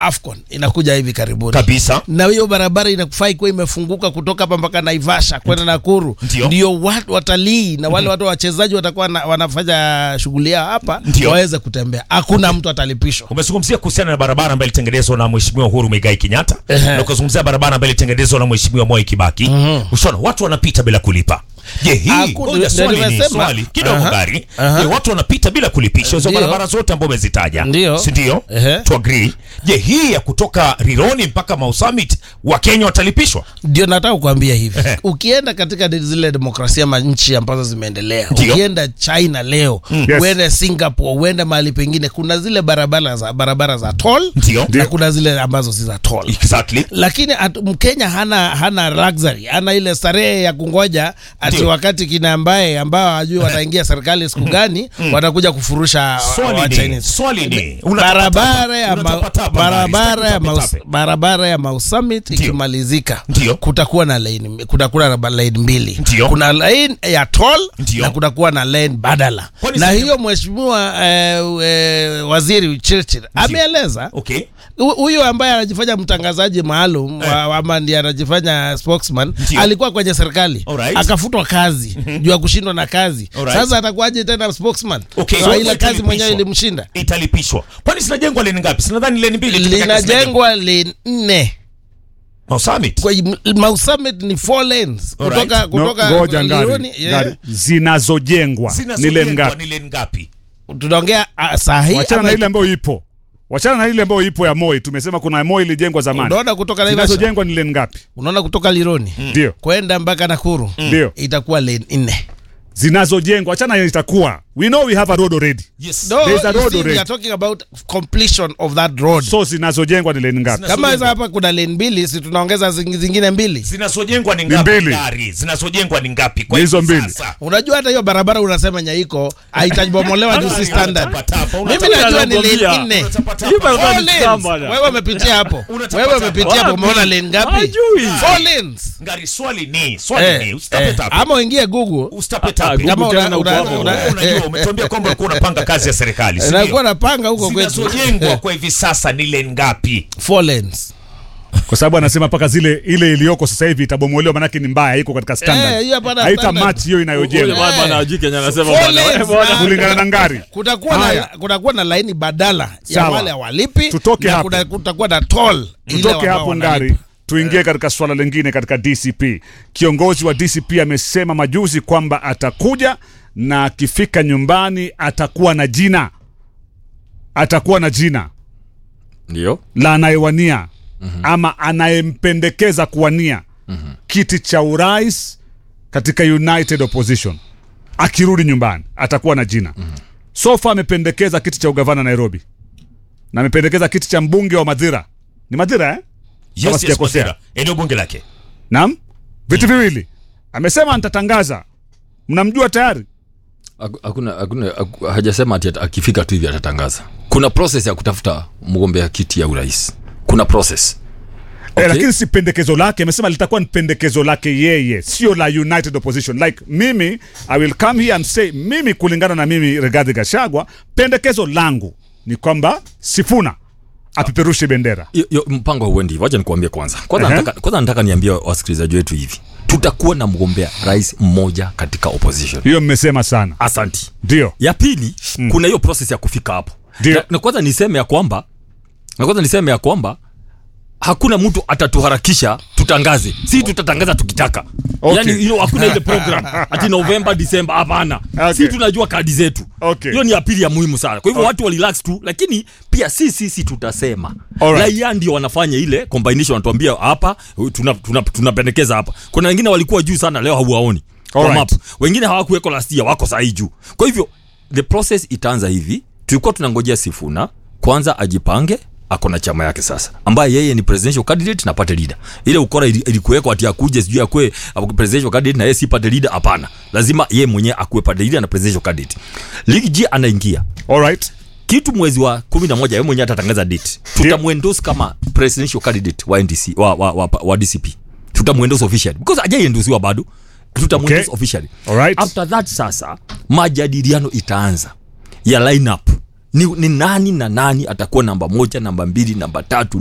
afcon inakuja hivi karibuni kabisa na hiyo barabara inafaa ikuwa imefunguka kutoka hapa mpaka naivasha kwenda nakuru Ndio. ndio watu watalii na wale watu wachezaji watakuwa na, wanafanya shughuli yao hapa Ndio. waweze kutembea hakuna mtu atalipishwa umezungumzia kuhusiana na barabara ambayo ilitengenezwa na mheshimiwa Uhuru Muigai Kenyatta Ehe. na ukazungumzia barabara ambayo ilitengenezwa na mheshimiwa Moi Kibaki ushaona watu wanapita bila kulipa je hii Haku- ngoja ndio swali ni nimesema. swali kidogo Aha. gari Aha. je watu wanapita bila kulipisha hizo Ndio. barabara zote ambazo umezitaja Ndio. si ndio Ehe. to agree je hii ya kutoka Rironi mpaka Mau Summit wa Kenya watalipishwa ndio nataka kukwambia hivi Ehe. ukienda katika de- zile demokrasia ma nchi ambazo zimeendelea Ndio. ukienda china leo Yes. uende singapore uende mahali pengine kuna zile barabara za barabara za toll Ndio. na kuna zile ambazo si za toll exactly lakini at, mkenya hana hana luxury hana ile starehe ya kungoja ati Ndio. wakati kina ambaye ambao hajui wataingia serikali siku gani watakuja kufurusha Swali wa ni- Chinese. swali ni, unatapatapa, barabara ya ma- unatapatapa, barabara ya Ngari, Mau- sitaki barabara ya Mau Summit Ndio. ikimalizika Ndio. kutakuwa na lane kutakuwa na lane mbili Ndio. kuna lane ya toll Ndio. na kutakuwa na lane badala Kwani na sasa- hiyo mheshimiwa eh, eh, waziri Churchill ameeleza okay Hu- huyu ambaye anajifanya mtangazaji maalum wa- ama ndiye anajifanya spokesman Ndio. alikuwa kwenye serikali Alright. akafutwa kazi juu ya kushindwa na kazi Alright. sasa atakuwaje tena spokesman Okay, Kwa so ile kazi italipishwa. mwenyewe ilimshinda italipishwa kwani zinajengwa leni ngapi sinadhani leni mbili tu peke yake zinajengwa. linajengwa lane nne Mau Summit kwa im- Mau Summit ni four lanes Alright. kutoka No, kutoka ngoja ngari, Lironi, yeah. ngari. zinazojengwa ni lane zinazojengwa ngapi ni leni ngapi tunaongea ah, saa hii wachana ama- na ile ambayo ipo wachana na ile ambayo ipo ya moi tumesema kuna moi ilijengwa zamani unaona kutoka Naivasha zinazojengwa ni lane ngapi unaona kutoka Lironi ndio kwenda mpaka Nakuru ndio itakuwa lane nne zinazojengwa wachana na itakuwa we know we have a road already yes No, There's a you road see, we already. are talking about completion of that road. so zinazojengwa ni lane ngapi Zina- Kama Zinazojengwa. hizo hapa kuna lane mbili, si tunaongeza zing- zingine mbili. zinazojengwa ni Ni ngapi mbili. gari zinazojengwa ni ngapi kwa Ni hizo hivi mbili. sasa? Unajua hata hiyo barabara unasema Nyaiko haitabomolewa juu si standard. Unatapatapa, Mimi unatapatapa. najua ni lane Anakwambia. nne. Unatapatapa. Hii barabara Four ni lanes. shamba na. Wewe umepitia hapo. Unatapatapa. Wewe umepitia hapo, Wapi? umeona lane ngapi? Hajui. Four lanes. ngari swali ni swali Eh, ni eh, usitapetape ama uingie Google. usitapetape Ah, Kama Google una- tena uko una- hapo. una- Wewe unajua umetuambia kwamba ulikuwa unapanga kazi ya serikali si Nakuwa ndio? napanga huko kwetu. zinazojengwa kwa hivi sasa ni lane ngapi Four lanes. kwa sababu anasema mpaka zile ile iliyoko sasa hivi itabomolewa manake ni mbaya iko katika Eh, standard hiyo hapana haita standard. match hiyo Ule inayojengwa bwana bwana hajui Kenya anasema Four bwana, lanes, wewe bwana. man. kulingana na ngari kutakuwa na Haya. kutakuwa na laini badala ya Sawa. wale hawalipi Tutoke na hapo. kuna- kutakuwa na toll ile tutoke ambao hapo wanalipa. ngari tuingie katika swala lingine katika dcp kiongozi wa dcp amesema majuzi kwamba atakuja na akifika nyumbani atakuwa na jina atakuwa na jina Ndio. la anayewania ama anayempendekeza kuwania kiti cha urais katika united opposition akirudi nyumbani atakuwa na jina sofa amependekeza kiti cha ugavana nairobi na amependekeza kiti cha mbunge wa madhira ni madhira eh? yes, yes, sijakosea. Madera. eneo bunge lake Naam, vitu viwili amesema nitatangaza. Mnamjua tayari? Haku- Hakuna hakuna haku- hajasema ati ata- akifika tu hivi atatangaza. Kuna process ya kutafuta mgombea kiti ya urais. Kuna process. Okay. Eh, lakini si pendekezo lake, amesema litakuwa ni pendekezo lake yeye, sio la United Opposition. Like mimi I will come here and say, mimi kulingana na mimi Rigathi Gachagua, pendekezo langu ni kwamba Sifuna apeperushe bendera. Yo- yo, mpango hauendi hivyo. Wacha nikuambie kwanza. Kwanza Ehe. nataka kwanza nataka niambie wasikilizaji wetu hivi. Tutakuwa na mgombea rais mmoja katika opposition. Hiyo mmesema sana, Asanti. ndio ya pili mm. kuna hiyo process ya kufika hapo Ndio. na, na kwanza niseme ya kwamba na kwanza niseme ya kwamba hakuna mtu atatuharakisha tutangaze si tutatangaza tukitaka Okay. yani hilo hakuna ile program ati novemba disemba hapana Okay. si tunajua kadi zetu Okay. hiyo ni ya pili ya muhimu sana kwa hivyo watu warelax tu lakini pia si sisi tutasema Alright. raia ndio wanafanya ile combination wanatuambia hapa tunapendekeza tuna, tunapendekeza hapa kuna wengine walikuwa juu sana leo hauwaoni kwa Alright. map wengine hawakuweko last year wako sahii juu kwa hivyo the process itaanza hivi tulikuwa tunangojea sifuna kwanza ajipange ako na chama yake sasa ambaye yeye ni presidential candidate na party leader ile ukora ili- ilikuwekwa ati akuje sijui akue akue presidential candidate na yeye si party leader hapana lazima yeye mwenyewe akuwe party leader na presidential candidate Ligi G anaingia alright. kitu mwezi wa kumi na moja yeye mwenyewe atatangaza date tutamwendos kama presidential candidate wa NDC wa, wa, wa, wa DCP tutamwendos officially because ajaiendusiwa bado tutamwendos Okay. officially Alright. after that sasa majadiliano itaanza ya lineup ni, ni nani na nani atakuwa namba moja namba mbili namba tatu